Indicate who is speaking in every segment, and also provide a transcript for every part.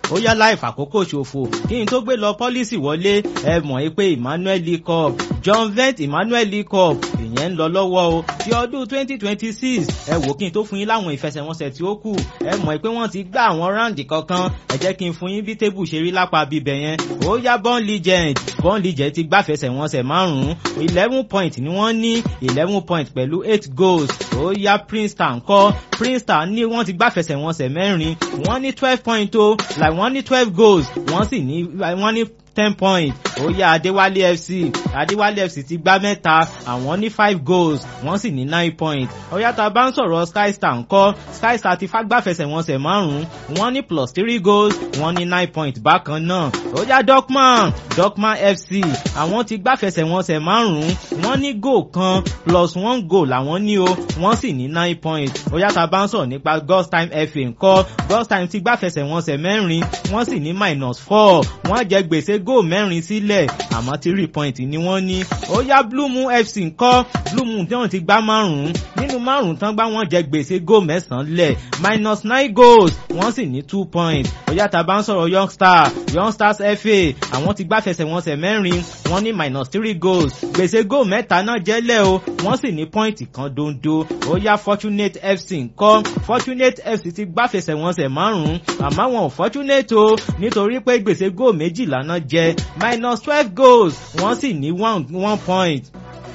Speaker 1: ó yá láì fàkókò ṣòfò kí n tó gbé lọ pọ́lísì wọlé ẹ mọ̀ pé Emmanuel League Cup John Vent Emmanuel League Cup ìyẹn ń lọ lọ́wọ́ o ti ọdún twenty twenty six ẹ wò kí n tó fún yín láwọn ìfẹsẹ̀wọnsẹ̀ tí ó kù ẹ mọ̀ pé wọ́n ti gbá àwọn ráǹdì kankan ẹ jẹ́ kí n fún yín bí tébù ṣe rí lápá bíbẹ̀ yẹn ó yá Born Legend Born Legend ti gbáfẹsẹ̀wọnsẹ̀ márùn-ún eleven point ni wọ́n ní eleven point pẹ̀lú eight goals ó yá Princeton kọ́ Princeton ní wọ́n ti gbáfẹsẹ̀wọnsẹ̀ mẹ́rin wọ́n ní twelve point o like wọ́n ní twelve goals wọ́n sì ní wọ́n ní ten points ó yá Adéwálé FC Adéwálé FC ti gbá mẹ́ta àwọn ní five goals wọ́n sì ní nine points ó yá tá a bá ń sọ̀rọ̀ Sky Star ńkọ́ Sky Star ti fagbáfẹsẹ̀wọnsẹ̀ márùn-ún wọ́n ní plus three goals wọ́n ní nine points bákan náà ó yá Dorkman Dorkman FC àwọn ti gbáfẹsẹ̀wọnsẹ̀ márùn-ún wọ́n ní goal kan plus one goal làwọn ní o wọ́n sì ní nine points ó yá tá a bá ń sọ̀rọ̀ nípa Ghost Time FA ńkọ́ Ghost Time ti gbáfẹsẹ̀wọnsẹ̀ mẹ́rin wọ́n sì ní minus four wọ́n jẹ gbèsè góò mẹ́rin sílẹ̀ àmọ́ three point ni wọ́n ní. ó yá Blue Moon FC ńkọ́ Blue Moon tí wọ́n ti gbá márùn-ún nínú márùn-ún tán gbá wọ́n jẹ gbèsè góò mẹ́sàn-án lẹ̀ minus nine goals wọ́n sì ní two points. ó yá tá bá ń sọ̀rọ̀ Young Star Young Stars FA àwọn ti gbá fẹsẹ̀wọnsẹ̀ mẹ́rin wọ́n ní minus three goals gbèsè góò mẹ́ta náà jẹ́lẹ̀ o wọ́n sì ní pọ́ìntì kan dondo. ó yá Fortunate FC ńkọ́ Fortunate FC ti gbá fẹsẹ̀wọnsẹ̀ márùn-ún àmọ́ wọn ò Fortunate o nítorí pé gbèsè góò méjìlá náà jẹ minus twelve goals wọ́n sì ní one one point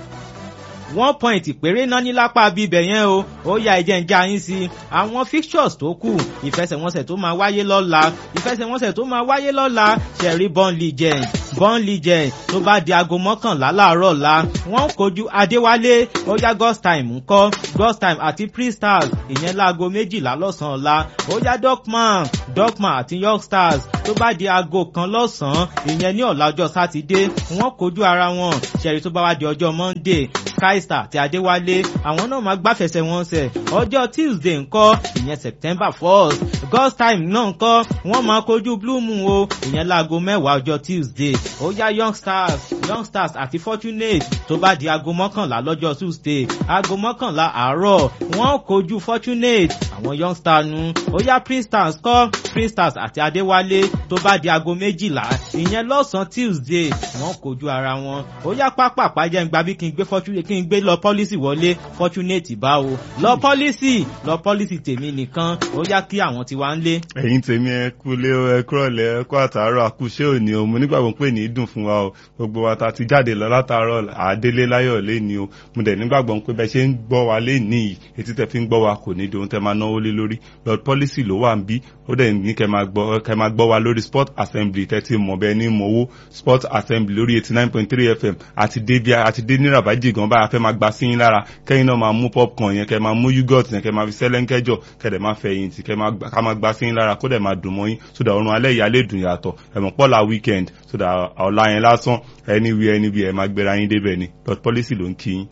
Speaker 1: one point péré náà ní lápá bíbẹ̀ yẹn o ó ya ẹ̀jẹ̀ ń já yín sí àwọn fixtures tó kù ìfẹsẹ̀wọnsẹ̀ tó máa wáyé lọ́la ìfẹsẹ̀wọnsẹ̀ tó máa wáyé lọ́la ṣẹ̀rí Born Legend Born Legend tó bá di aago mọ́kànlá láàárọ̀ la wọ́n kojú Adéwálé ó yá Ghost Time ńkọ́ Ghost Time àti Pre-Stars ìyẹn láago méjìlá lọ́sàn-án la ó yá Dorkman Dorkman àti Young Stars tó bá di aago kan lọ́sàn-án ìyẹn ní ọ̀la ọjọ́ sátidé wọ́n kojú ara wọn ṣẹ̀rí tó bá wá di ọjọ́ Monday Sky Star àti Adéwálé àwọn náà máa gbáfẹsẹ̀ wọn sẹ̀ ọjọ́ Tuesday ńkọ́ ìyẹn September first Ghost Time náà ńkọ́ wọ́n máa kojú Blue Moon o ìyẹn láago mẹ́wàá ọjọ́ Tuesday ó yá Young Stars Young Stars àti Fortunate tó bá di aago mọ́kànlá lọ́jọ́ Tuesday aago mọ́kànlá àárọ̀ wọ́n kojú Fortunate àwọn Young Stars nu ó yá Prince-Stars kọ́ Prince-Stars àti Adéwálé tó bá di aago méjìlá ìyẹn lọ́sàn-án Tuesday wọ́n kojú ara wọn ó yá pápá àpájẹ́ ń gba bí kí n gbé Fortunate kí n gbé lọ pọ́lísì wọlé Fortunate báwo lọ pọ́lísì lọ pọ́lísì tèmi nìkan ó yá kí àwọn ti wá ń lé.
Speaker 2: ẹ̀yin tèmi ẹ kúlé ẹ kúrọ̀lẹ́ ẹ kú àtàárọ̀ àkúṣe òní o mo nígbàgbọ́ pé ní í dùn fún wa o gbogbo wa ta ti jáde lọ látàárọ̀ àdélé láyọ̀ lẹ́ni o mo dẹ̀ nígbàgbọ́ pé bẹ́ẹ̀ ṣe ń gbọ́ wa lẹ́ni yìí etí tẹ̀ fi ń gbọ́ wa kò ní di ohun tẹ́ máa náwó lé lórí lord policy ló wà ń bí ó dẹ̀ ní kẹ́ máa gbọ́ wa lórí sport assembly tẹ́tí mọ̀ bẹ́ẹ̀ ní mọ̀wó sport assembly lórí eighty nine point three fm àti dé bí àti dé ní rabaji gan báyà fẹ́ máa gba sí yín lára kẹ́yìn náà máa mú popcorn yẹn kẹ́ máa mú yogurt yẹn kẹ́ máa fi sẹ́lẹ̀ńkẹ́jọ kẹ́ dẹ̀ máa fẹ̀yìn tì kẹ́ máa gba sí yín lára kó dẹ̀ máa dùn mọ́ yín sódà ọrùn alẹ́ ìyá lè dùn yàtọ̀ ẹ̀mọ̀ pọ́lá weekend sódà ọ̀la yẹn lásán anywhere anywhere ẹ máa gbéra yín débẹ̀ ni lord policy ló ń kí yín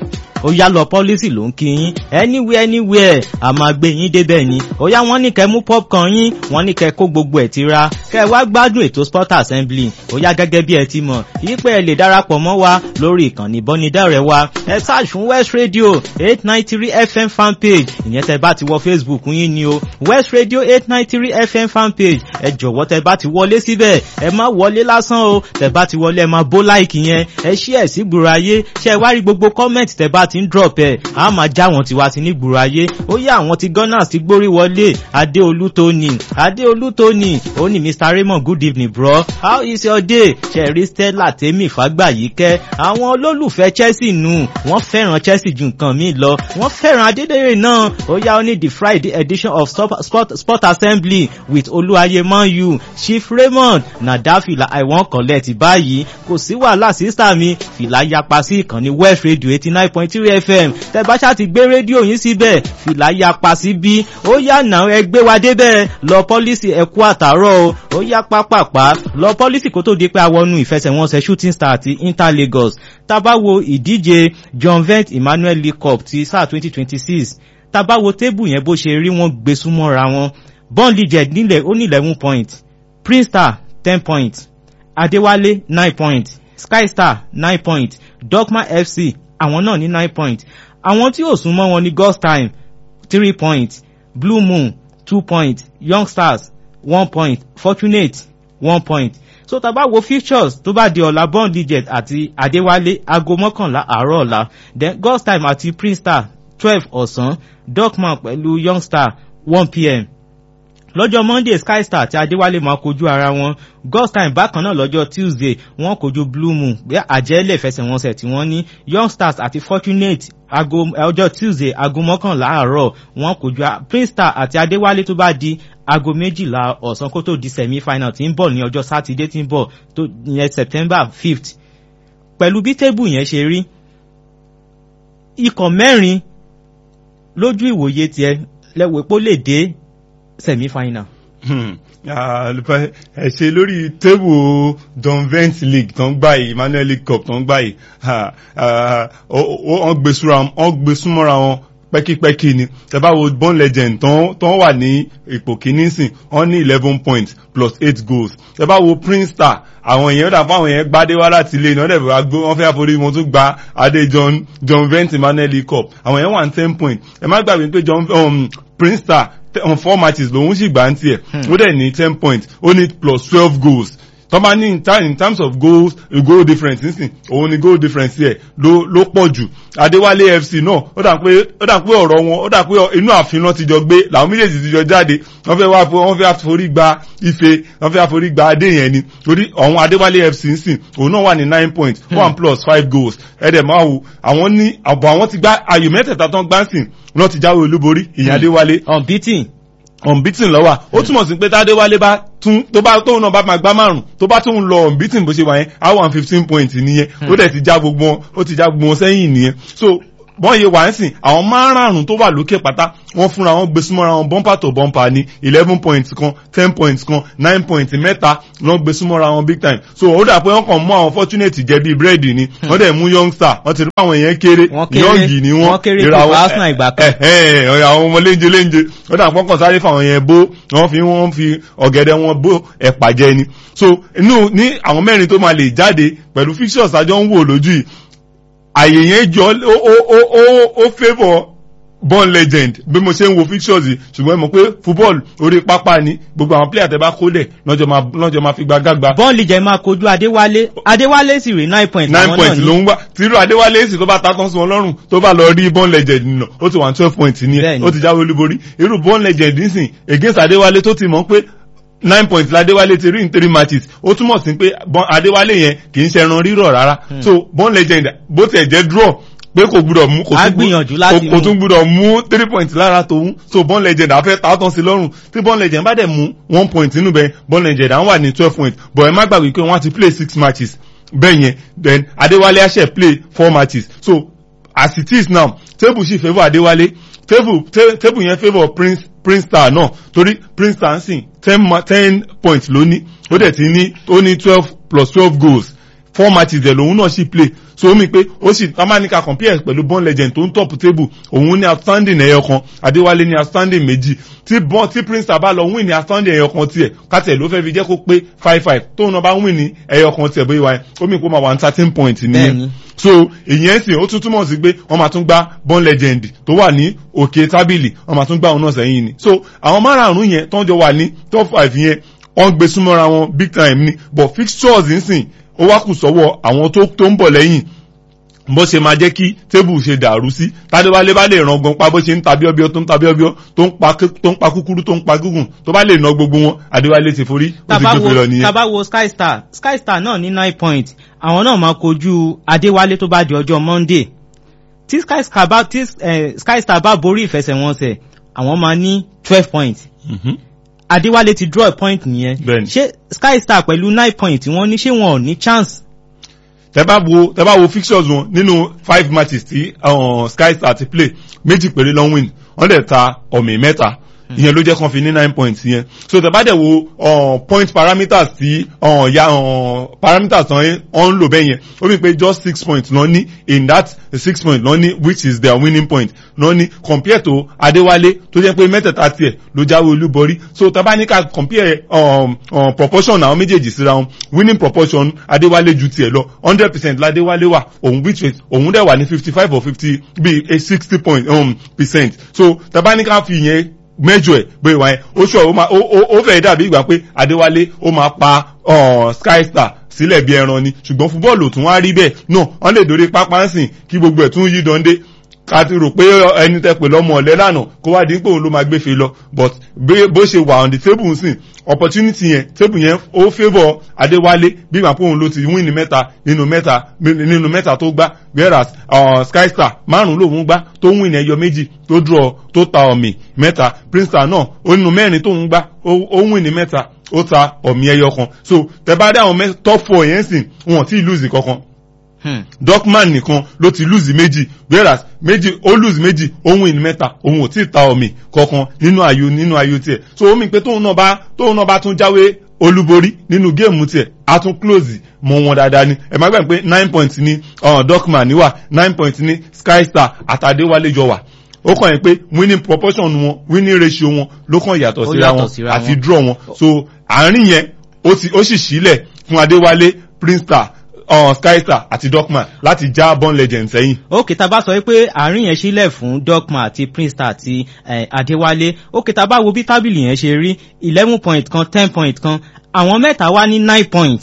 Speaker 1: ó yá lọ pọ́lísì ló ń kí yín anywhere anywhere a máa gbé yín débẹ̀ ni ó yá wọ́n ní kẹ́ mú popcorn yín wọ́n ní kẹ́ kó gbogbo ẹ̀ ti ra kẹ́ wá gbádùn ètò sport assembly ó yá gẹ́gẹ́ bí ẹ ti mọ̀ yípe ẹ lè darapọ̀ mọ́ wa lórí ìkànnì ìbánidọ́rẹ̀ẹ́ wa ẹ search fún west radio eight nine three fm fan page ìyẹn tẹ́ bá ti wọ facebook yín ni o west radio eight nine three fm fan page ẹ jọ̀wọ́ tẹ́ bá ti wọlé síbẹ̀ ẹ má wọlé lásán o tẹ́ bá ti wọlé ẹ má bó láìkì yẹn ẹ ṣí ẹ̀ sí gbòòrò ayé ṣe wá rí gbogbo comment tẹ́ bá ti ń drop ẹ̀ a máa já wọn tiwa sí ní gbòòrò ayé ó yá àwọn ti gunners ti gbórí wọlé adéolú tóní adéolú tóní ó ní mr raymond good evening bro how is your day ṣẹ̀rí stella tèmi fàgbàyíkẹ́ àwọn olólùfẹ́ chelsea nù wọ́n fẹ́ràn chelsea ju nǹkan míì lọ wọ́n fẹ́ràn adédèrè náà ó yá ó ní the friday edition of sport, sport, sport assembly with olúwaye man u chief raymond nàdá fìlà i wan collect báyìí kò sí wàhálà sísá mi fìlà yapa sí ìkànnì west radio eighty nine point three fm tẹ bá ṣáà ti gbé rédíò yín síbẹ̀ fìlà yapa sí bí ó yá nà ẹ gbé wa débẹ̀ lọ pọ́lísì ẹ̀kú àtàárọ̀ o ó yá pápápá lọ pọ́lísì kó tó di pé awọnú ìfẹsẹ̀wọnsẹ̀ shooting star àti inter lagos tábà wo ìdíje john vent emmanuel league cup ti sáà twenty twenty six tábà wo tébù yẹn bó ṣe rí wọn gbé súnmọ́ra wọn born legend nílẹ̀ ó ní eleven point prince star ten point adéwálé nine point sky star nine point dogma fc àwọn náà ní nine point àwọn tí ò sún mọ́ wọn ní ghost time three point blue moon two point young stars one point fortunate one point so tá a bá wo features tó bá di ọ̀la bond digit àti adéwálé aago mọ́kànlá àárọ̀ ọ̀la then god's time àti prince star twelve ọ̀sán dorkman pẹ̀lú young star one pm lọ́jọ́ monday sky star àti adéwálé máa kojú ara wọn god's time bákan náà lọ́jọ́ tuesday wọ́n kojú blue moon bí àjẹ́lẹ̀ fẹsẹ̀wọnsẹ̀ tí wọ́n ní young stars àti fortunate ago ọjọ́ tuesday aago mọ́kànlá àárọ̀ wọ́n kojú prince star àti adéwálé tó bá di aago méjìlá ọ̀sán kó tó di semi final tí ń bọ̀ ní ọjọ́ sátidé tí ń bọ̀ tó yẹn september fifth pẹ̀lú bí tébù yẹn ṣe rí ikọ̀ mẹ́rin lójú ìwòye tiẹ̀ lẹ́wọ̀ pé ó lè dé semi final.
Speaker 2: ẹ ṣe lórí tébù donvent league tó ń gbà yìí emmanuel league cup tó ń gbà yìí wọ́n gbé súnmọ́ra wọn pẹ́kípẹ́kí ni tẹ́bá wo born legend tó wà ní ipò kìíní sìn wọ́n ní eleven points plus eight goals tẹ́bá wo prince star àwọn èèyàn dàpọ̀ àwọn èèyàn gbádé wá láti ilé iná dẹ̀bẹ̀ wá gbó wọ́n fẹ́ àforí wọn tún gba adé john john vent emmanuel league cup àwọn èèyàn wà ní ten points ẹ má gbàgbé pé john um, prince star on four matches lòun sì gbà ń tiẹ̀ ó dẹ̀ ní ten points ó ní plus twelve goals tọ́ba ní in terms of goals goal difference nísìn òun ni goal difference yẹ ló ló pọ̀ jù adéwálé fc náà ó dà pé ó dà pé ọ̀rọ̀ wọn ó dà pé inú ààfin náà ti jọ gbé làwọn méjèèjì ti jọ jáde wọ́n fẹ́ wá wọ́n fẹ́ àforí gba ife wọ́n fẹ́ àforí gba adé yẹn ni torí ọ̀hún adéwálé fc nísìn òun náà wà ní nine points one plus five goals ẹ̀ẹ́dẹ̀ máa wò àwọn ní àbọ̀ àwọn ti gbá ayò mẹ́tẹ̀ẹ̀ta tán gbáǹsìn wọ́n ti jáwé olúborí ìyẹn adéwálé.
Speaker 1: unbeaten
Speaker 2: unbeaten lọ́wọ́ ó túmọ̀ sí pé tádéwálé bá tún tó bá tóun náà bá máa gbá márùn tó bá tóun lọ unbeaten bó ṣe wà yẹn á wà fifteen points nìyẹn ó dẹ̀ ti já gbogbo wọn ó ti já gbogbo wọn sẹ́yìn nìyẹn so bọ́n yé wà ń sìn àwọn márùn-ún tó wà lókè pátá wọ́n fúnra wọn gbé súnmọ́ra wọn bumper to bumper ní eleven points kan ten points kan nine points mẹ́ta lọ́n gbé súnmọ́ra wọn big time so ó dà pé wọ́n kàn mú àwọn fortunate jẹ bíi búrẹ́dì ni wọ́n dẹ̀ mú young star wọ́n ti rí àwọn èèyàn kéré young ni wọ́n
Speaker 1: wọ́n kéré tó arsenal ìgbà kan
Speaker 2: àwọn ọmọ léńjẹ léńjẹ ó dà pé wọ́n kàn sáré fáwọn yẹn bó wọ́n fi wọ́n fi ọ̀gẹ̀dẹ̀ wọn bó ẹ̀pà jẹ ni so inú ní àwọn mẹ́rin tó máa lè jáde pẹ̀lú fixtures àjọ ń wò lójú yìí àyè yẹn jọ ó ó ó ó ó favour born legend bí mo ṣe ń wo fixtures yìí ṣùgbọ́n ẹ mọ̀ pé football orí pápá ni gbogbo àwọn player tẹ bá kó lẹ̀ lọ́jọ́ máa lọ́jọ́ máa fi gba gágba.
Speaker 1: born legend máa kojú adéwálé adéwálé sì rí nine points.
Speaker 2: nine points ló ń wá tírú adéwálé sì tó bá ta tán sí wọn lọ́rùn tó bá lọ rí born legend nínú ó ti wà twelve points ní ẹ ó ti jáwé olúborí irú born legend nísìn against adéwálé tó ti mọ̀ pé nine points ládéwálé ti rí in three matches ó túmọ̀ sí pé adéwálé yẹn kì í ṣẹran rírọ̀ rárá so born legend bó tiẹ̀ jẹ́ draw pé kò gbúdọ̀ mú kò tún gbúdọ̀ mú three points lára tòun so born legend àfẹ́ tààtàn sí lọ́rùn tí born legend bá dẹ̀ mú one point nínú bẹ́ẹ̀ born legend à ń wà ní twelve points but ẹ má gbàgbé pé wọ́n á ti play six matches bẹ́ẹ̀ yẹn then adéwálé àṣẹ play four matches so as it is now table sì favour adéwálé table table yẹn favour prince prince star náà torí prince star ń sìn ten ten points ló ní ó dẹ̀ ti ní ó ní twelve plus twelve goals four matches dẹ̀ lòun náà sì play so omi pé ó sì tamanika compare pẹ̀lú born legend tó ń top table òun ní outstanding ẹyọ kan adéwálé ní outstanding méjì tí born tí prince star bá lọ win ní outstanding ẹyọ kan tiẹ̀ kátẹ̀ ló fẹ́ fi jẹ́ kó pé five five tóun náà bá win ní ẹyọ kan tiẹ̀ bóyá wáyé omi kó máa wà ní thirteen points nìyẹn so ìyẹn sì ó tún túmọ̀ sí pé wọ́n máa tún gbá born legend tó wà ní òkè tábìlì wọ́n máa tún gbá òun náà sẹ́yìn ni so àwọn márààrún yẹn tó ń jọ wà ní top five yẹn wọ́n gbé súnmọ́ra wọn big time ni but fixtures ń sìn ó wá kù sọ́wọ́ àwọn tó tó ń bọ̀ lẹ́yìn bó ṣe máa jẹ́ kí tébù ṣe dàrú sí tádéwálé bá lè ràn gan pa bó ṣe ń ta bíọ́bíọ́ tó ń ta bíọ́bíọ́ tó ń pa tó ń pa kúkúrú tó ń pa gígùn tó bá lè ná gbogbo wọn adéwálé ti forí ó ti gbé lọ nìyẹn.
Speaker 1: tábà wo sky star sky star náà ní nine points àwọn náà máa kojú adéwálé tó bá di ọjọ́ monday tí sky star bá tí sky star bá borí ìfẹsẹ̀wọnsẹ̀ àwọn máa ní twelve points. adéwálé ti draw a point nìyẹn ṣé sky star pẹ̀lú nine points wọ́n ní ṣé wọn ò ní chance
Speaker 2: tẹ bá wo tẹ bá wo fixtures wọn nínú five matches tí uh, sky star ti play méjì péré ló ń win wọ́n dẹ̀ ta ọ̀mì mẹ́ta ìyẹn ló jẹ́ kan fi ní nine points yẹn so tẹ bá dẹ̀ wo uh, point parameters tí uh, ya uh, parameters tán wọ́n ń lò bẹ́ẹ̀ yẹn ó mi pé just six points lọ ní in that six points lọ ní which is their winning point lọ ní compare to adéwálé tó jẹ́ pé mẹ́tẹ̀ẹ̀ta tiẹ̀ ló jáwé olúborí so tẹ bá ní ká compare um, um, proportion àwọn méjèèjì síra wọn winning proportion adéwálé ju tiẹ̀ lọ hundred percent ládéwálé wà òun which is òun dẹ̀ wà ní fifty five or fifty bíi sixty point um, percent so tẹ bá ní ká fi yẹn mẹ́jọ ẹ̀ bóyá ìwà yẹn ó ṣọ ó fẹ́ dàbí ìgbà pé adéwálé ó máa pa sky star sílẹ̀ bí ẹran ni ṣùgbọ́n fúbọ́ọ̀lù tún wá rí bẹ́ẹ̀ náà wọ́n lè dórí pápá ń sìn kí gbogbo ẹ̀ tún yí dande ká ti rò pé ẹni tẹ pè lọ́mọ ọ̀lẹ́ lánàá kó wá dín pé òun ló máa gbé fe lọ but bó ṣe wà on the table sìn opportunity yẹn table yẹn ó favour adéwálé bí màá pé òun ló ti win ní mẹ́ta nínú mẹ́ta nínú mẹ́ta tó gbá whereas uh, sky star márùn lòun gbá tó win ẹyọ méjì tó draw tó ta ọ̀mì mẹ́ta princeton náà ó nínú mẹ́rin tóun gbá ó win ní mẹ́ta ó ta ọ̀mì ẹyọ kan so tẹ bá dé àwọn top four yẹn sìn wọn ò tí ì lose kankan dorkman nìkan ló ti lose méjì whereas méjì ó lose méjì òun win mẹ́ta òun ò tí ì ta ọ̀mì kankan nínú ayò nínú ayò tiẹ̀ so ó mi pé tóun náà bá tóun náà bá tún jáwé olúborí nínú géèmù tiẹ̀ a tún close mọ wọn dáadáa ni ẹ má gbàgbé pé nine points ní dorkman wà nine points ní sky star àtàdéwálé jọ wà ó kàn yín pé winning proportion wọn winning ratio wọn ló kàn yàtọ̀ síra wọn àti draw wọn so àárín yẹn ó sì sílẹ̀ fún adéwálé prince star uh, skystar àti dorkman láti já born legend sẹ́yìn.
Speaker 1: ókè tá a bá sọ pé àárín yẹn sílẹ̀ fún dorkman àti prince star àti eh, adéwálé ókè tá a bá wo bí tábìlì yẹn ṣe rí eleven point kan ten point kan àwọn mẹ́ta wá ní nine point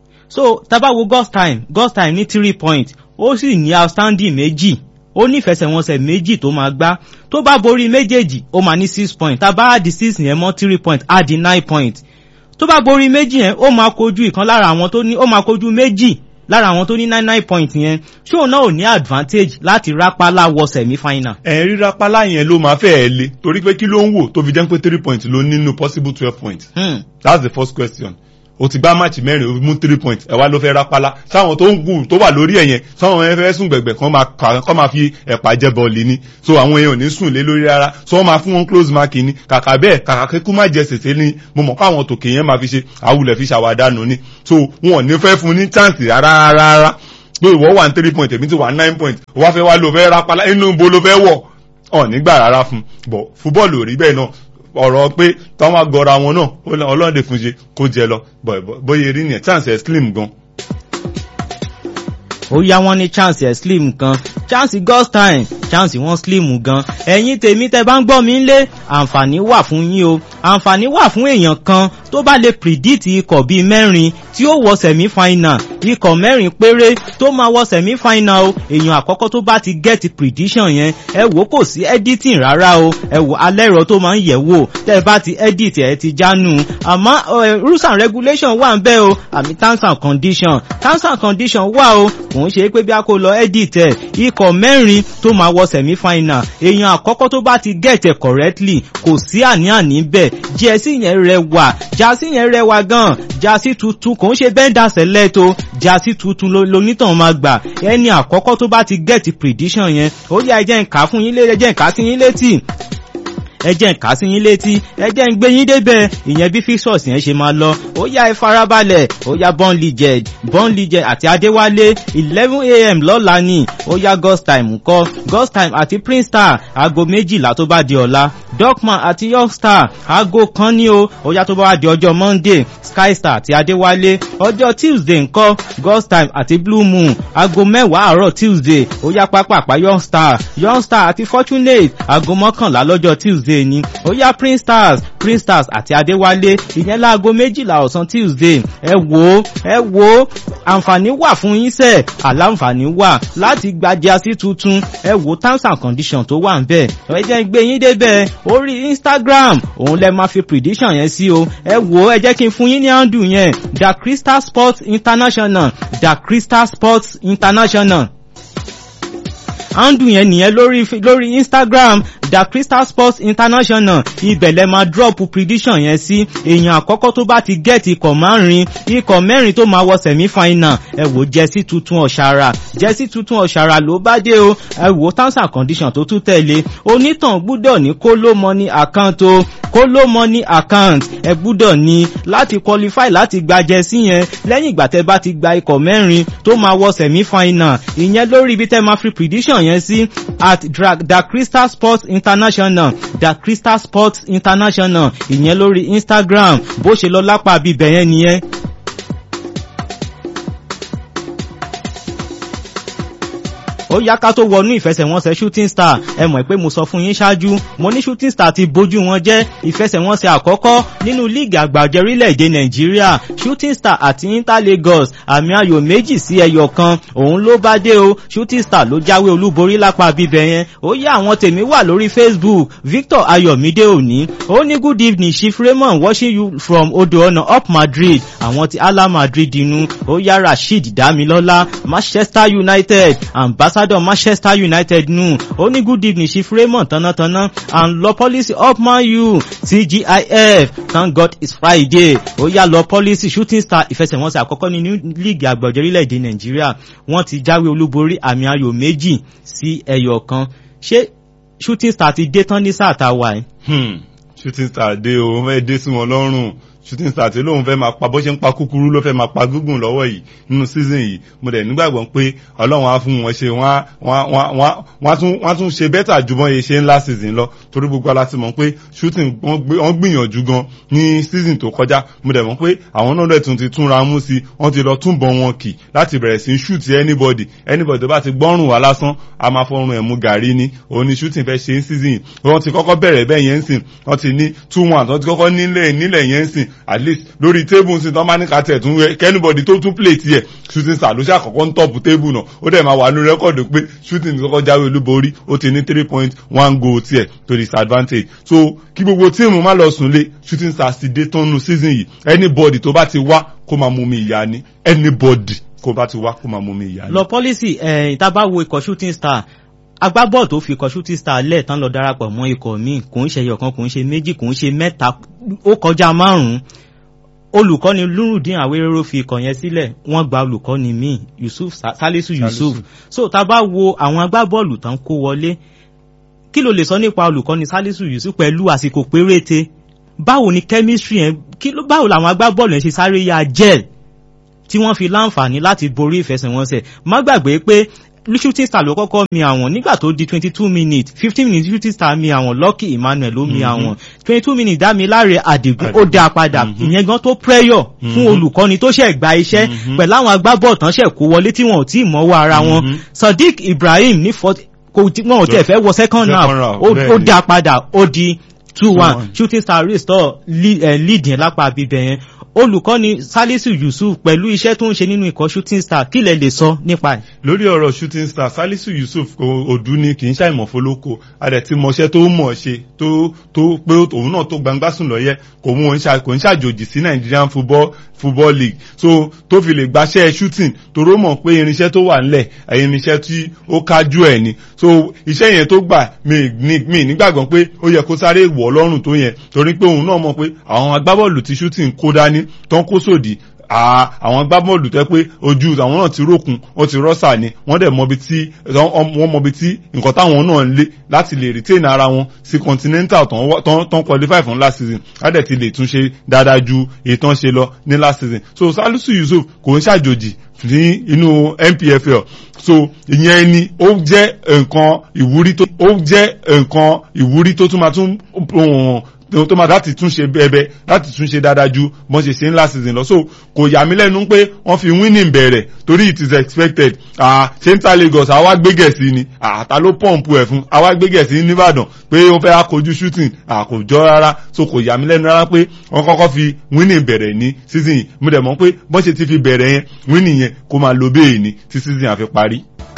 Speaker 1: so tá a bá wo ghost time ghost time ní three point ó sì ní outstanding méjì ó nífẹsẹ̀wọnsẹ̀ méjì tó máa gbá tó bá borí méjèèjì ó máa ní six point tá a bá di six yẹn mọ́ three point á di nine point tó bá borí méjì yẹn ó máa kojú ìkan lára àwọn tó ní ó máa kojú méjì lára àwọn tó ní nine nine point yẹn ṣóò náà ò ní advantage láti rápálá wọ semi final.
Speaker 2: ẹ̀ rí rápálá yẹn ló máa fẹ́ ẹ le torí pé kí ló ń wò tó fi jẹ́ pé three points ló nínú possible twelve points.
Speaker 1: Hmm.
Speaker 2: that's the first question o ti gbá máàcì mẹ́rin o mú three points ẹ̀ wá ló fẹ́ rápálá sáwọn tó ń gùn tó wà lórí ẹ̀ yẹn sáwọn ẹ̀ fẹ́ sùn gbẹ̀gbẹ̀ kan máa kà kọ́ máa fi ẹ̀pà jẹ bọ́ọ̀lì ni so àwọn èèyàn ò ní sùn lé lórí rárá so wọ́n máa fún wọn close mark ni kàkà bẹ́ẹ̀ kàkà kíkú má jẹ sèse ni mo mọ̀ káwọn tòkè yẹn máa fi ṣe àwùlẹ̀ fi ṣàwádànù ni so wọn ò ní fẹ́ fún ní chance rárá rárá pé ìwọ wà ní three point èmi ti wà ní nine point wọ́n fẹ́ wá ló fẹ́ rápálá inú ibo ló fẹ́ wọ̀ ọ̀ nígbà rárá fún bọ̀ fúbọ́ọ̀lù ò rí bẹ́ẹ̀ náà ọ̀rọ̀ pé táwọn agọra wọn náà ọlọ́ọ̀dẹ fún ṣe kó jẹ lọ bóyá erí nìyẹn chance ẹ̀ slim gan.
Speaker 1: ó yá wọn ní chance ẹ̀ slim gan chance ghost time chance wọn slim gan ẹ̀yin tèmi tẹ bá ń gbọ́ mi lé àǹfààní wà fún yín o àǹfààní wà fún èèyàn kan tó bá lè predict ikọ̀ bíi mẹ́rin tí ó wọ semi final ikọ̀ mẹ́rin péré tó máa wọ semi final o èèyàn àkọ́kọ́ tó bá ti get prediction yẹn ẹ wò kò sí editing rárá o ẹ wò alẹ́rọ tó máa ń yẹ̀ wò tẹ́ ẹ bá ti edit ẹ ti jánu àmọ́ rules and regulation wà ń bẹ́ o àmì terms and condition terms and condition wà o kò ń ṣe pé bí a kò lọ edit ẹ ikọ̀ mẹ́rin tó máa wọ semi final èèyàn àkọ́kọ́ tó bá ti get ẹ correctly kò sí àní-àní bẹ́ẹ̀ jẹ́sí yẹn rẹwà jásí yẹn rẹwà gan jásí tuntun kò ń ṣe bẹ́ńdà sẹ́lẹ̀ tó jásí tuntun lonítàn máa gbà ẹni àkọ́kọ́ tó bá ti get prediction yẹn ó yá ẹ jẹ́ n kà fún yín létí ẹ jẹ́ n kà sí yín létí ẹ jẹ́ n kà sí yín létí ẹ jẹ́ n gbé yín débẹ̀ ìyẹn bí fixers yẹn ṣe máa lọ ó yá ẹ farabalẹ̀ ó yá born legend born legend àti adéwálé eleven a.m. lọ́la ni ó yá ghost time ńkọ́ ghost time àti prince star aago méjìlá tó bá di ọ̀la dorkman àti york star aago kan ní o ó yá tó bá wá di ọjọ́ monday sky star àti adéwálé ọjọ́ tuesday ńkọ́ ghost time àti blue moon aago mẹ́wàá àárọ̀ tuesday ó yá pápápá young star young star àti fortunate aago mọ́kànlá lọ́jọ́ tuesday ni ó yá prince stars prince stars àti adéwálé ìyẹn láago méjìlá ọ̀sán tuesday ẹ wò ó ẹ wò ó àǹfààní wà fún yín sẹ́ẹ̀ àlàǹfààní wà láti gba jásí tuntun ẹ wò terms and conditions tó wà ń bẹ̀ ẹ jẹ́ ń gbé yín débẹ̀ orí instagram òun lẹ máa fi prediction yẹn sí o ẹ wò ó ẹ jẹ́ kí n fún yín ní handle yẹn the crystal sports international the crystal sports international handle yẹn nìyẹn lórí lórí instagram the crystal sports international ibẹ̀ lẹ máa drop prediction yẹn sí èèyàn àkọ́kọ́ tó bá ti get ikọ̀ márùn-ún ikọ̀ mẹ́rin tó máa wọ semi final ẹ wò jẹ́sí tuntun ọ̀ṣàrà jẹ́sí tuntun ọ̀ṣàrà ló bá dé o ẹ wò terms and conditions tó tún tẹ̀lé onítàn gbúdọ̀ ní kóló money account o kóló money account ẹ gbúdọ̀ ní láti qualify láti gba jẹ́sí yẹn lẹ́yìn ìgbà tẹ́ bá ti gba ikọ̀ mẹ́rin tó máa wọ semi final ìyẹn lórí ibi tẹ́ máa fi prediction yẹn sí at the crystal sports international the crystal sports international ìyẹn lórí instagram bó ṣe lọ lápá bíbẹ̀ yẹn nìyẹn. ó yá ká tó wọnú ìfẹsẹ̀wọnsẹ̀ shooting star ẹ mọ̀ pé mo sọ fún yín ṣáájú mo ní shooting star ti bójú wọn jẹ́ ìfẹsẹ̀wọnsẹ̀ àkọ́kọ́ nínú líìgì àgbàjẹ orílẹ̀-èdè nàìjíríà shooting star àti inter lagos àmì ayò méjì sí ẹyọ kan òun ló bá dé o shooting star ló jáwé olúborí lápá bíbẹ̀ yẹn ó yá àwọn tèmi wà lórí facebook victor ayọ̀mídé òní ó ní good evening chief raymond watching you from odò ọ̀nà up madrid àwọn ti ala madrid inú ó yá rasheed damilọ́lá manchester united ambassador manchester united nù ó ní good evening chief raymond tánátáná and law policy up man u tgif thank god it's friday ó yá law policy shooting star ìfẹsẹ̀wọnsẹ̀ àkọ́kọ́ nínú líìgì àgbọ̀jọ́ orílẹ̀-èdè nàìjíríà wọ́n ti jáwé olúborí àmì ayò méjì sí ẹyọ kan ṣé shooting star ti dé tán ní sáà tá a wà ẹ́.
Speaker 2: Hmm, shooting star dé o wọ́n fẹ́ dé sí wọn lọ́rùn shooting star tí lóun fẹ́ máa pa bó ṣe ń pa kúkúrú ló fẹ́ máa pa gúngùn lọ́wọ́ yìí nínú season yìí mo dẹ̀ nígbàgbọ́ pé ọlọ́run á fún wọn ṣe wọ́n á tún ṣe bẹ́tà ju bọ́n yẹ ṣe ń last season lọ torí gbogbo ala ti mọ̀ pé shooting wọ́n gbìyànjú gan ní season tó kọjá mo dẹ̀ mọ̀ pé àwọn náà dẹ̀ tún ti túnra mú sí wọ́n ti lọ túnbọ̀ wọn kì láti bẹ̀rẹ̀ sí shoot anybody anybody tó bá ti gbọ́rùn wá lásán a máa fọrùn ẹ̀ mú gàrí ni òun ni shooting fẹ́ ṣe ń season yìí wọ́n ti kọ́kọ́ bẹ̀rẹ̀ bẹ́ẹ̀ yẹn ń sìn wọ́n ti ní two one wọ́n ti kọ́kọ́ nílẹ̀ nílẹ̀ yẹn ń sìn at least lórí table sí tán bá ní kàtẹ́ tún wẹ kẹ́nìbọ̀dì tó tún play tiẹ̀ shooting star ló ṣàkọ́kọ́ ń tọ́pù table náà ó dẹ̀ máa wà ní rẹ́kọ̀dù pé shooting kọ́kọ́ jáwé olúborí ó ti ní three point one goal tiẹ̀ to disadvantage so kí gbogbo tíìmù má lọ sùn lé shooting stars ti dé tán nu season yìí anybody tó bá ti wá kó máa mú mi ìyá ni anybody kó bá ti wá kó máa mú mi ìyá ni.
Speaker 1: lọ pọ́lísì ẹ̀yìn tá a bá wo ikọ̀ shooting star agbábọ́ọ̀ tó fi ikọ̀ shooting star lẹ̀ tán lọ darapọ̀ mọ́ ikọ̀ míì kò ń ṣe ẹyọ̀kan kò ń ṣe méjì kò ń ṣe mẹ́ta ó kọjá márùn-ún olùkọ́ni lúrùdín àwéréró fi ikọ̀ yẹn sílẹ̀ wọ́n gba olùkọ́ni míì yusuf salisu yusuf so tá a bá wo àwọn agbábọ́ọ̀lù tán kó wọlé kí ló lè sọ nípa olùkọ́ni salisu yusuf pẹ̀lú àsìkò péréte báwo ni chemistry yẹn báwo làwọn agbábọ́ọ̀lù yẹn ṣe sáré ya gel tí wọ́n fi láǹfààní láti borí ìfẹsẹ̀wọnsẹ̀ má gbàgbé pé shooting star ló kọ́kọ́ mi àwọn nígbà tó di twenty two minutes fifteen minutes shooting star mi àwọn lucky emmanuel ló mi àwọn twenty two minutes dámi láre àdìgún ó dá padà ìyẹn gan tó pressure fún olùkọ́ni tó ṣẹ̀ gba iṣẹ́ pẹ̀lú àwọn agbábọ̀ tán ṣẹ̀ kó wọlé tí wọn ò tí ì mọ́wọ́ ara wọn sadiq ibrahim ní kò wọn ò tiẹ̀ fẹ́ wọ second half ó dá padà ó di two one shooting star restore lead yẹn lápá bíbẹ̀ yẹn olùkọ́ni salisu yusuf pẹ̀lú iṣẹ́ tó ń ṣe nínú ikọ̀ shooting star kí lẹ lè sọ nípa ẹ̀.
Speaker 2: lórí ọ̀rọ̀ shooting star salisu yusuf òdu ni kì í ṣàìmọ̀ fọlọ́kọ adẹ̀ tí mọṣẹ́ tó mọ̀ ṣe tó tó pé òun náà tó gbangba sùn lọ́yẹ́ kò mú òun kò ń ṣàjòjì sí nigerian football football league so tó fi lè gbaṣẹ́ shooting toró mọ̀ pé irinṣẹ́ tó wà ńlẹ̀ irinṣẹ́ tí ó kájú ẹ̀ ni so iṣẹ́ yẹn tó gbà mí nígbàgbọ́ pé ó yẹ kó sáré wọ̀ lọ́rùn tó yẹn torí pé òun náà mọ̀ pé àwọn agbábọ́ọ̀lù tí shooting kó dání tán kó sòdì àwọn agbábọ́ọ̀lù tẹ́ pé ojú àwọn náà ti rókun wọ́n ti rọ́ṣà ni wọ́n dẹ̀ mọbi tí wọ́n mọbi tí nǹkan táwọn náà ń lé láti lè retain ara wọn sí continental tán qualify fún last season ládẹ̀ ti lè tún ṣe dáadáa ju ìtàn ṣe lọ ní last season so salisu yusuf kò ń ṣàjòjì ní inú npfl so ìyẹn ni ó jẹ́ nǹkan ìwúrí tó ó jẹ́ nǹkan ìwúrí tó tún máa tún tó máa láti tún ṣe bẹ́ẹ̀bẹ́ láti tún ṣe dáadáa ju bọ́n ṣe ṣe ń last season lọ so kò yà mí lẹ́nu pé wọ́n fi winning bẹ̀rẹ̀ torí it is expected ṣé ń ta lagos àwa gbégẹ̀ sí ni àtà ló pọ̀mpù ẹ̀ fún àwa gbégẹ̀ sí nìbàdàn pé ó fẹ́ akojú shooting kò jọ rárá so kò yà mí lẹ́nu rárá pé wọ́n kọ́kọ́ fi winning bẹ̀rẹ̀ ní season yìí mo dẹ̀ mọ̀ pé bọ́n ṣe ti fi bẹ̀rẹ̀ yẹn winning yẹn kó máa lo bẹ́ẹ̀ ni tí season àfi parí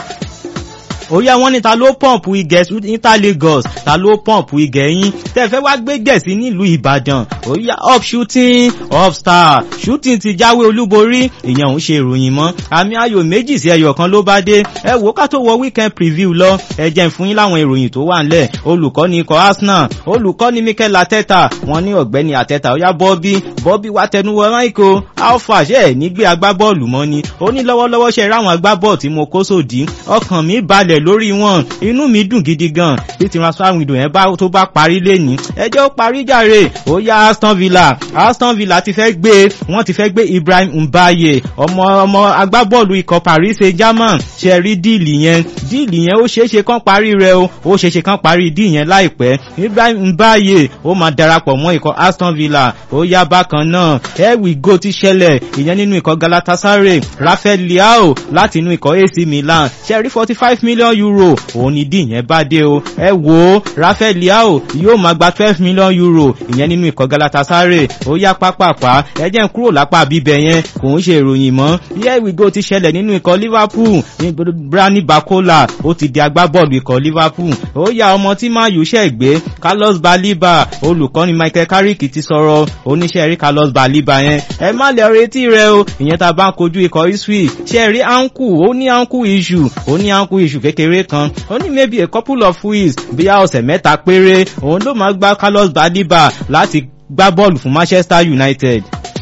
Speaker 1: ó yá wọn ní ta ló pọ̀mpù igẹ̀ níta lagos ta ló pọ̀mpù igẹ̀ yín tẹ̀fẹ́ wá gbé gẹ̀ẹ́sì nílùú ìbàdàn ó yá up shooting up star shooting ti jáwé olúborí ìyẹn òun ṣe ìròyìn mọ́ àmì ayò méjì sí ẹyọ kan ló bá dé ẹ wò ká tó wọ weekend preview lọ ẹ jẹ́ fún yín láwọn ìròyìn tó wà ńlẹ̀ olùkọ́ni ikọ̀ arsenal olùkọ́ni mikel ateta wọn ní ọ̀gbẹ́ni ateta ó yá bọ́bí bọ́bí wá tẹnuwọ́ michael alpha ṣe ẹ̀ nígbé agbábọ́ọ̀lù mọ́ ni ó ní lọ́wọ́lọ́wọ́ ṣe ráwọn agbábọ́ọ̀ tí mo kó sòdí ọkàn mi balẹ̀ lórí wọn inú mi dùn gidi gan bí transfer window yẹn bá tó bá parí lẹ́ni ẹjẹ́ ó parí jàre ó yá aston villa aston villa ti fẹ́ gbé wọ́n ti fẹ́ gbé ibrahim mbaye ọmọ ọmọ agbábọ́ọ̀lù ikọ̀ paris saint germain ṣe rí díìlì yẹn díìlì yẹn ó ṣeéṣe kán parí rẹ o ó ṣeéṣe kán parí díì yẹn láìpẹ́ ibrahim mbaye ó máa darapọ̀ mọ́ ikọ̀ aston villa ó yá bákan náà here we go ti ṣẹlẹ̀ ìyẹn nínú ikọ̀ galatasaray rafael leao láti inú ikọ̀ ac milan ṣe rí forty five million million euro òun ni dín yẹn bá dé o ẹ wò ó Rafael Leao yóò máa gba twelve million euro ìyẹn nínú ikọ̀ Galatasaray ó yá pápápá ẹ jẹ́ n kúrò lápá bíbẹ̀ yẹn kò ń ṣe ìròyìn mọ́ here we go ti ṣẹlẹ̀ nínú ikọ̀ Liverpool ní Brani Bakola ó ti di agbábọ́ọ̀lù ikọ̀ Liverpool ó yá ọmọ tí Man U ṣẹ̀ gbé Carlos Baliba olùkọ́ni Michael Carrick ti sọ̀rọ̀ oníṣẹ́ rí Carlos Baliba yẹn ẹ má lè retí rẹ o ìyẹn tá a bá ń kojú ikọ̀ Ipswich ṣe rí ankle ó ní ankle issue ó ní ankle issue kékeré kan ó ní maybe a couple of weeks bíyà ọ̀sẹ̀ mẹ́ta péré òun ló máa gba Carlos Baliba láti gbá bọ́ọ̀lù fún Manchester United.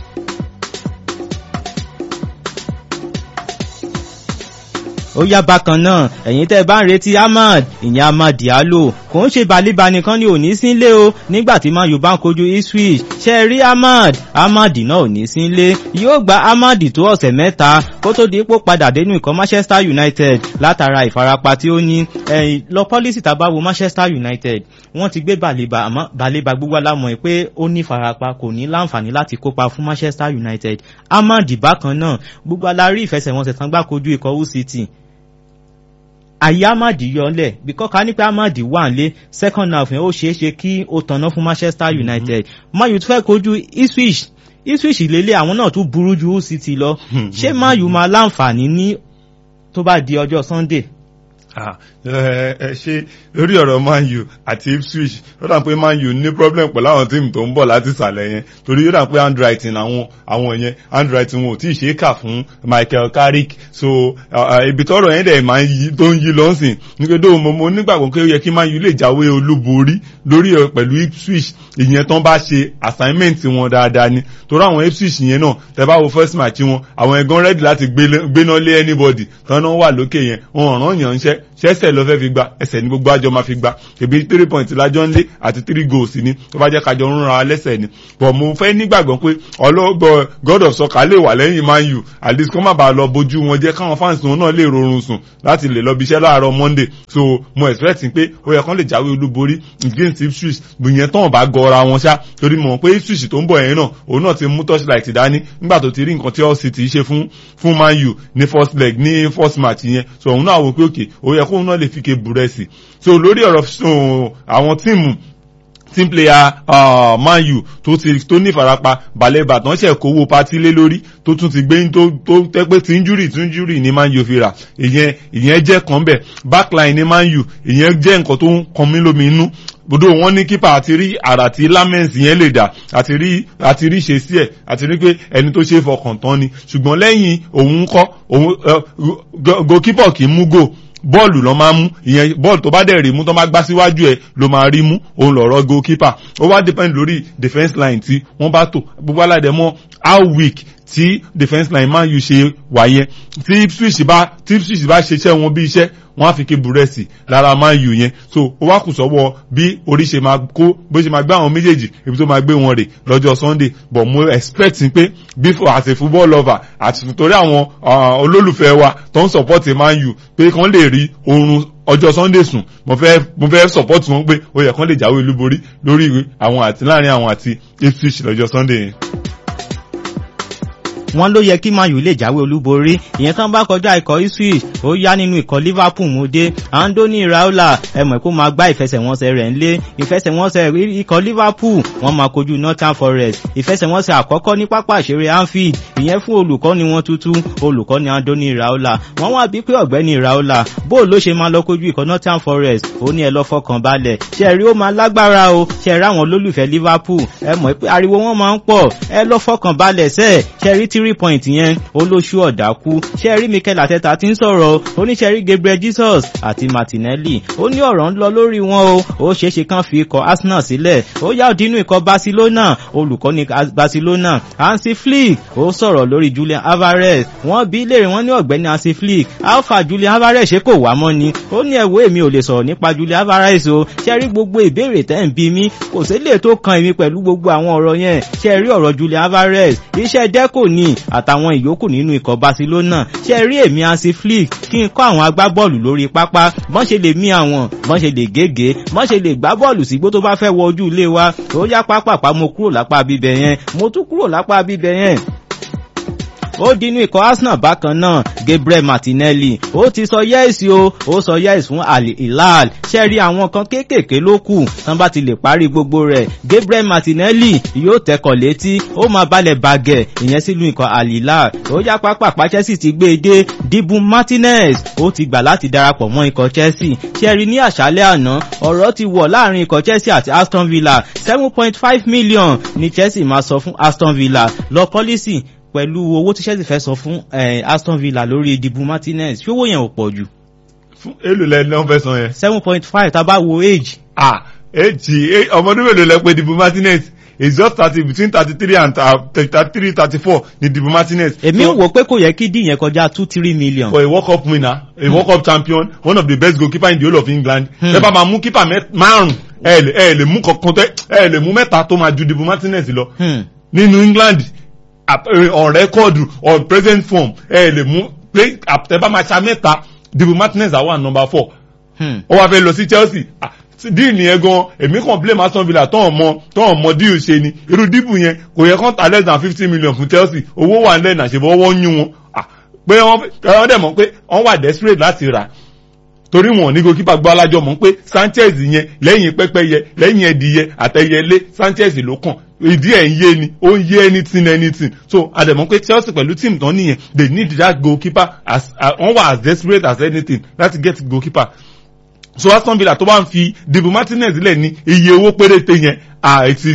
Speaker 1: ó yá bákan náà ẹ̀yin tẹ́ bá ń retí Ahmad ìyẹn Ahmad Diallo kò ń ṣe Baliba nìkan ni ò ní sílé o nígbà tí Man U bá ń kojú Ipswich ṣe rí Ahmad Ahmad náà ò ní sílé yóò gba Ahmad tó ọ̀sẹ̀ mẹ́ta kó tó di ipò padà dénú ikọ̀ Manchester United látara ìfarapa tí ó ní ẹ̀yìn lọ pọ́lísì tá a bá wo Manchester United wọ́n ti gbé Baliba àmọ́ Baliba gbogbo alámọ̀ ẹ̀ pé ó ní ìfarapa kò ní láǹfààní láti kópa fún Manchester United Ahmad bákan náà gbogbo alárí ìfẹsẹ̀wọnsẹ̀ tán gbá kojú ikọ̀ UCT àyè amadi yọlẹ̀ bíkọ́ ká ní pé amadi wà nílé second half yẹn ó ṣeé ṣe kí ó tanná fún Manchester United Man U tún fẹ́ kojú Ipswich Ipswich lélẹ̀ àwọn náà tún burú ju City lọ ṣé Man U máa láǹfààní ní tó bá di ọjọ́ Sunday.
Speaker 2: ẹ ṣe lórí ọ̀rọ̀ Man U àti Ipswich ó dà pé Man U ní problem pẹ̀lú àwọn tíìmù tó ń bọ̀ láti ìsàlẹ̀ yẹn torí ó dà pé handwriting àwọn àwọn yẹn handwriting wọn ò tí ì ṣe é kà fún Michael Carrick so ibi tọ́rọ̀ yẹn dẹ̀ máa ń yí tó ń yí lọ́sìn nígbàdó mo mo nígbàgbọ́ pé ó yẹ kí Man U lè jáwé olúborí lórí pẹ̀lú Ipswich ìyẹn tán bá ṣe assignment wọn dáadáa ni torí àwọn Ipswich yẹn náà tẹ bá wo first match wọn àwọn ẹ̀gán ready láti gbéná lé anybody tán náà wà lókè yẹn wọn ọ̀ràn yàn ń ṣẹ́ ṣẹ́sẹ̀ lọ fẹ́ fi gba ẹsẹ̀ ní gbogbo àjọ máa fi gba ebi three points lájọ́ ń lé àti three goals ni tó bá jẹ́ kájọ ń ra lẹ́sẹ̀ ni but mo fẹ́ nígbàgbọ́ pé ọlọ́gbọ́ God of soccer lè wà lẹ́yìn Man U at least kó má bàa lọ bójú wọn jẹ́ káwọn fans wọn náà lè rọrùn sùn láti lè lọ bí iṣẹ́ láàárọ̀ Monday so mo expect pé ó yẹ kán lè jáwé olúborí against Ipswich gbìyànjú tán bá gọra wọn ṣá torí mọ̀ pé Ipswich tó ń bọ̀ yẹn náà òun náà ti mú torchlight dání nígbà tó ti rí nǹkan tí Hull City ṣe fún fún Man U ní first leg ní first match yẹn so òun náà wò pé òkè ó yẹ kóun náà lè fi ke búrẹ́sì so lórí ọ̀rọ̀ àwọn tíìmù team player uh, Man U tó ti tó ní ìfarapa balẹ̀ ìbàdàn ṣe kówó pátí lé lórí tó tún ti gbé tó tó tẹ́ pé tí injury tí injury ní Man U fi rà ìyẹn ìyẹn jẹ́ kan bẹ̀ backline ní Man U ìyẹn jẹ́ nǹkan tó ń kan mí lómi inú bodò wọn ní kípa àti rí àrà tí lamens yẹn lè dà àti rí àti rí ṣe sí ẹ àti rí pé ẹni tó ṣe é fọkàn tán ni ṣùgbọ́n lẹ́yìn òun kọ́ òun goalkeeper kì í mú goal bọ́ọ̀lù lọ máa mú ìyẹn bọ́ọ̀lù tó bá dẹ̀ rí mú tó bá gbá síwájú ẹ̀ ló máa rí mú òun lọ̀rọ̀ goalkeeper ó wá depend lórí defence line tí wọ́n bá tò gbogbo aládẹ mọ́ how weak tí defence line Man U ṣe wà yẹn tí Ipswich bá tí Ipswich bá ṣiṣẹ́ wọn bí iṣẹ́ wọ́n á fi ké búrẹ́sì lára Man U yẹn so ó wá kù sọ́wọ́ bí orí ṣe máa kó bó ṣe máa gbé àwọn méjèèjì ibi tó máa gbé wọn rè lọ́jọ́ Sunday but mo expect pé before as a football lover àti torí àwọn olólùfẹ́ wa tó ń support Man U pé kàn lè rí oorun ọjọ́ Sunday sùn mo fẹ́ mo fẹ́ support wọn pé ó yẹ kán lè jáwé olúborí lórí àwọn àti láàrin àwọn àti Ipswich lọ́jọ́ Sunday yẹn
Speaker 1: wọ́n ló yẹ kí Man U lè jáwé olúborí ìyẹn tán bá kọjá ikọ̀ Ipswich ó yá nínú ikọ̀ Liverpool mú dé Andoni Raiola ẹ mọ̀ kó máa gbá ìfẹsẹ̀wọnsẹ̀ rẹ̀ ńlé ìfẹsẹ̀wọnsẹ̀ ikọ̀ Liverpool wọ́n máa kojú Northern Forest ìfẹsẹ̀wọnsẹ̀ àkọ́kọ́ ní pápá ìṣeré Anfield ìyẹn fún olùkọ́ni wọn tuntun olùkọ́ni Andoni Raiola wọ́n wá bí pé ọ̀gbẹ́ni Raiola bó ló ṣe máa lọ kojú ikọ̀ Northern Forest ó ní ẹ lọ fọkàn balẹ̀ ṣe rí ó máa lágbára o ṣe rí àwọn olólùfẹ́ Liverpool ẹ mọ̀ pé ariwo wọn máa ń pọ̀ ẹ lọ fọkàn balẹ̀ sẹ́ẹ̀ ṣe rí three point yẹn olóṣù ọ̀dà kú ṣe rí Mikel Arteta ti ń sọ̀rọ̀ oníṣẹ́rí Gabriel Jesus àti Martinelli ó ní ọ̀rọ̀ ń lọ lórí wọn o ó ṣeéṣe kán fi ikọ̀ Arsenal sílẹ̀ ó yá òdínú ikọ̀ Barcelona olùkọ́ni Barcelona Hansi Flick ó sọ̀rọ̀ lórí Julian Alvarez wọ́n bí léèrè wọ́n ní ọ̀gbẹ́ni Hansi Flick alpha Julian Alvarez ṣé kò wá mọ́ ni ó ní ẹ̀wọ́ èmi ò lè sọ̀rọ̀ nípa Julian Alvarez o ṣe rí gbogbo ìbéèrè tẹ́ ń bí mi kò sí lè tó kan èmi pẹ̀lú gbogbo àwọn ọ̀rọ̀ yẹn ṣe rí ọ̀rọ̀ Julian Alvarez iṣẹ́ dẹ́kò ni àtàwọn ìyókù nínú ikọ̀ Barcelona ṣe rí èmi Hansi Flick kí n kọ́ àwọn agbábọ́ọ̀lù lórí pápá bọ́n ṣe lè mí àwọn bọ́n ṣe lè gègé bọ́n ṣe lè gbá bọ́ọ̀lù sígbó tó bá fẹ́ wọ ojú ilé wa ó yá pápápá mo kúrò lápá bíbẹ̀ yẹn mo tún kúrò lápá bíbẹ̀ yẹn ó dínú ikọ̀ arsenal bákan náà gabriel martinelli ó ti sọ yẹ́ẹ̀sì o ó sọ yẹ́ẹ̀sì fún al hilal ṣe rí àwọn kan kéékèèké ló kù tán bá ti lè parí gbogbo rẹ̀ gabriel martinelli yóò tẹkọ̀ létí ó máa balẹ̀ bàgẹ̀ ìyẹn sílùú ikọ̀ al hilal ó yá pápá chelsea ti gbé e dé dibu martinez ó ti gbà láti darapọ̀ mọ́ ikọ̀ chelsea ṣe rí ní àṣálẹ́ àná ọ̀rọ̀ ti wọ̀ láàrin ikọ̀ chelsea àti aston villa seven point five million ni chelsea máa sọ fún aston villa lọ pọ́lísì pẹ̀lú owó tí chelsea fẹ́ sọ fún aston villa lórí dibu martinez ṣé owó yẹn ò pọ̀ jù.
Speaker 2: fún èlò lẹ ní wọn fẹ́ san yẹn.
Speaker 1: seven point five tá a bá wo age.
Speaker 2: ah age ọmọdún mélòó lẹ pé dibu martinez is just thirty between thirty three and thirty three thirty four ni dibu martinez.
Speaker 1: èmi ń wò pé kò yẹ kí dín yẹn kọjá two three million.
Speaker 2: for a world cup winner a world cup champion one of the best goalkeeper in the whole of england. ẹ bá máa mú keeper márùn ẹ lè ẹ lè mú kankan tẹ ẹ lè mú mẹ́ta tó máa ju dibu martinez lọ. nínú england on record on present form ẹ lè mú pé àtẹ̀bá máa ṣa mẹ́ta dibu martinez àwọn number four. ó wá fẹ́ lọ sí chelsea díì nìyẹn gan èmi kàn blame aston villa tọ́ ọmọ tọ́ ọmọ díì ṣe ni irú díìbù yẹn kò yẹ kán ta less than fifty million fún chelsea owó wà nílẹ̀ náà ṣèbọ̀ wọ́n yún wọn pé wọ́n dẹ̀ mọ̀ pé wọ́n wà desperate láti rà torí wọn ní goalkeeper gbọ́ alájọ mọ̀ pé sanchez yẹn lẹ́yìn pẹ́pẹ́yẹ lẹ́yìn ẹ̀dìyẹ àtẹ̀yẹlé sanchez ló kàn ìdí ẹ̀ ń yé ni ó ń yé anything anything so àdẹ̀mọ́ pé chelsea pẹ̀lú team tán nìyẹn they need that goalkeeper as wọ́n wà as desperate as anything láti get goalkeeper so aston villa tó bá ń fi dibu martinez lẹ̀ ní iye owó péréte yẹn àìsí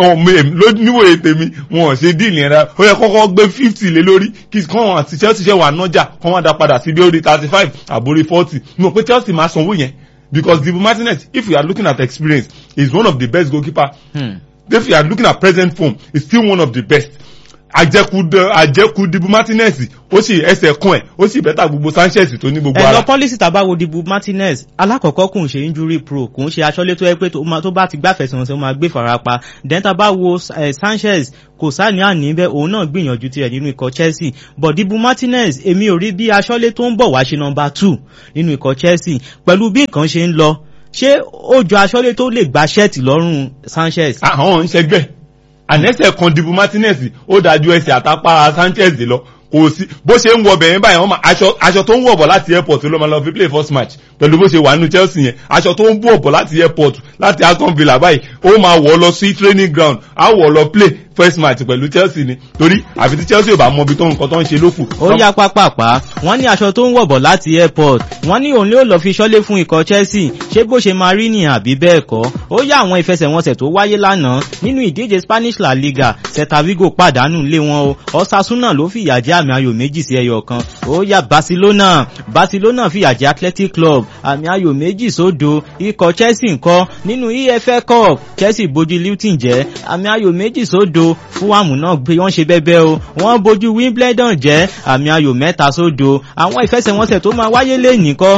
Speaker 2: níwòye tèmi wọn ò ṣe díìlì yẹn rárá ó yẹ kọ́kọ́ gbé fifty lé lórí kí kọ́wọn àti chelsea ṣe wà nájà kọ́ wọn dá padà sí bí ó rí thirty five àbórí forty mo pé chelsea máa sanwó yẹn because dibu martinez if you are looking at experience he is one of the best goalkeeper hmm. if you are looking at present form he is still one of the best àjẹkù àjẹkù dibu martinez ó sì ẹsẹ̀ kún ẹ̀ ó sì bẹ́tà gbogbo sanchez tó ní gbogbo ara.
Speaker 1: ẹ lọ pọ́lísì tàbá wo dibu martinez alákọ̀ọ́kọ́ kò ń ṣe injury pro kò ń ṣe aṣọ́lé tó yẹ pé tó bá ti gbàfẹ̀sẹ̀ wọn ó máa gbé farapa then tàbá wo sanchez kò sáàní àní bẹ́ẹ̀ òun náà gbìyànjú tirẹ̀ nínú ikọ̀ chelsea but dibu martinez èmi ò rí bí aṣọ́lé tó ń bọ̀ wá ṣe nọmba two nínú ikọ̀ chelsea pẹ̀lú bí nǹkan ṣe ń lọ ṣé ó jọ aṣọ́lé tó lè gba ṣẹ́ẹ̀tì lọ́rùn sanchez.
Speaker 2: àwọn ń ṣẹgbẹ́ ànẹ́sẹ̀ kan dibu martinez ó dájú ẹsẹ̀ àtàpá sanchez lọ kò sí bó ṣe ń wọ bẹ̀yẹn báyìí wọ́n máa aṣọ aṣọ tó ń wọ̀ bọ̀ láti airport ló máa lọ fi play first match pẹ̀lú bó ṣe wà nínú chelsea yẹn aṣọ tó ń bọ̀ bọ̀ láti airport láti aston villa báyìí ó máa wọ̀ lọ sí training ground á wọ̀ lọ play first match pẹ̀lú chelsea ni torí àfi tí chelsea ò bá mọ ibi tó nǹkan tó ń ṣe lófù.
Speaker 1: ó yá pápápá wọ́n ní aṣọ tó ń wọ̀ bọ̀ láti airport wọ́n ní òun ló lọ fi ṣọ́lé fún ikọ̀ chelsea ṣé bó ṣe máa rí nìyẹn àbí bẹ́ẹ̀ kọ́ ó yá àwọn ìfẹsẹ̀wọnsẹ̀ tó wáyé lánàá nínú ìdíje spanish la liga celta vigo pàdánù lé wọn o osasuna ló fìyà jẹ àmì ayò méjì sí ẹyọ kan ó yá barcelona barcelona fìyà jẹ athletic club àmì ayò méjì sódo ikọ̀ chelsea ńkọ́ nínú efl cup chelsea bojú luton jẹ́ àmì ayò méjì sódo fúwàmù náà gbé wọ́n ṣe bẹ́bẹ́ o wọ́n bojú wimbledon jẹ́ àmì ayò mẹ́ta sódo àwọn ìfẹsẹ̀wọnsẹ̀ tó máa wáyé lẹ́yìn kọ́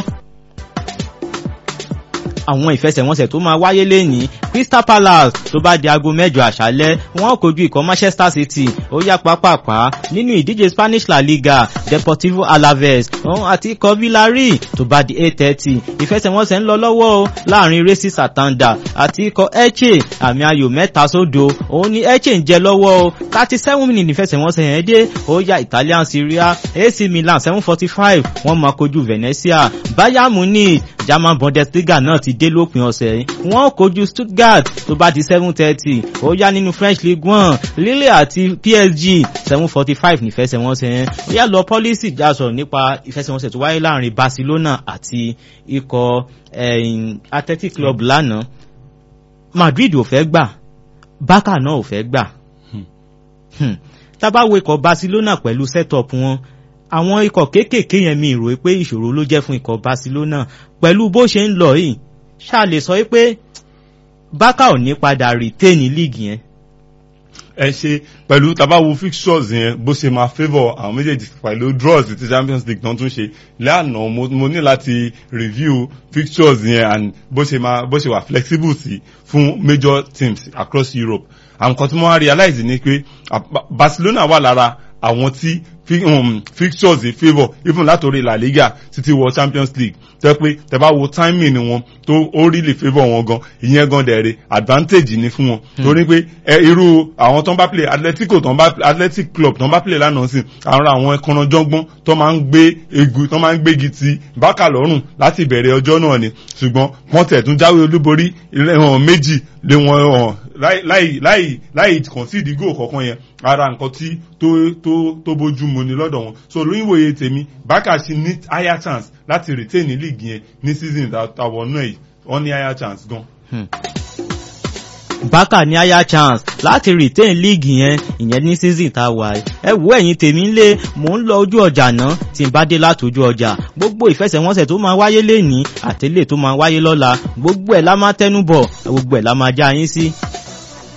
Speaker 1: àwọn ìfẹsẹ̀wọnsẹ̀ tó máa wáyé lẹ́yìn crystal palace tó bá di aago mẹ́jọ àṣálẹ́ wọ́n kojú ikọ̀ manchester city ó yá pápápá nínú ìdíje spanish la liga deportivo alaves àti ikọ̀ villarreal tó bá di eight thirty ìfẹsẹ̀wọnsẹ̀ ń lọ lọ́wọ́ o láàrin racing satanda àti ikọ̀ eche àmì ayò mẹ́ta sódo òun ni eche ń jẹ lọ́wọ́ o thirty seven minutes ìfẹsẹ̀wọnsẹ̀ yẹn dé ó yá italian serie ac milan seven forty five wọ́n máa kojú venezia bayern munich german bundesliga náà ti dé lópin ọ̀sẹ̀ yìí wọ́n kojú stuttgart tó bá di seven thirty ó yá nínú french league one lille àti psg seven forty five nífẹsẹ̀wọnsẹ̀ yẹn ó yá lọ pọ́lísì já sọ̀rọ̀ nípa ìfẹsẹ̀wọnsẹ̀ tó wáyé láàrin barcelona àti ikọ̀ athletic club lánàá madrid ò fẹ́ gbà barca náà ò fẹ́ gbà tábàwọ̀ ikọ̀ barcelona pẹ̀lú setup wọn àwọn ikọ̀ kéékèèké yẹn mi rò pé ìṣòro ló jẹ́ fún ikọ̀ barcelona pẹ̀lú bó ṣe ń lọ yìí ṣá lè sọ pé bákà ò ní padà retain league yẹn.
Speaker 2: ẹ ṣe pẹ̀lú tabawo fixtures yẹn bó ṣe máa favour àwọn méjèèjì pẹ̀lú draws ti champions league náà tún ṣe lánàá mo ní láti review fixtures yẹn and bó ṣe máa bó ṣe wà flexible sí fún major teams across europe àwọn kan tí wọ́n á realize ni pé barcelona wà lára àwọn tí fixtures in favour even látòrí La Liga títí wọ Champions League tẹ́ pé tẹ́ bá wo timing wọn tó ó really favour wọn gan ìyẹn gan dẹ̀rẹ̀ advantage ni fún wọn torí pé ẹ irú àwọn tó ń bá play Atletico tó ń bá Athletic Club tó ń bá play lánàá sí àwọn àwọn ẹkànnàjọ́gbọ́n tó máa ń gbé egu tó máa ń gbégi ti bákà lọ́rùn láti ìbẹ̀rẹ̀ ọjọ́ náà ni ṣùgbọ́n wọ́n tẹ̀ tún jáwé olúborí méjì lé wọn hàn láì láì láì concede goal kọ̀ọ̀kan yẹn ara nǹkan tí tó tó tó bójú mu ni lọ́dọ̀ wọn so lóyìnbóye tèmi bákà ṣe ní higher chance láti retain ní league yẹn ní season tàwọn náà yìí wọ́n ní higher chance gan.
Speaker 1: bákà ní higher chance láti retain league yẹn ìyẹn ní season tá a wà ẹ wo ẹ̀yin tèmi ń lé mò ń lọ ojú ọjà náà tí n bá dé látòjú ọjà gbogbo ìfẹsẹ̀wọnsẹ̀ tó máa wáyé lénìí àtẹlẹ tó máa wáyé lọ́la gbogbo ẹ̀ la máa tẹnubọ̀ gbogbo ẹ̀ la máa já yín sí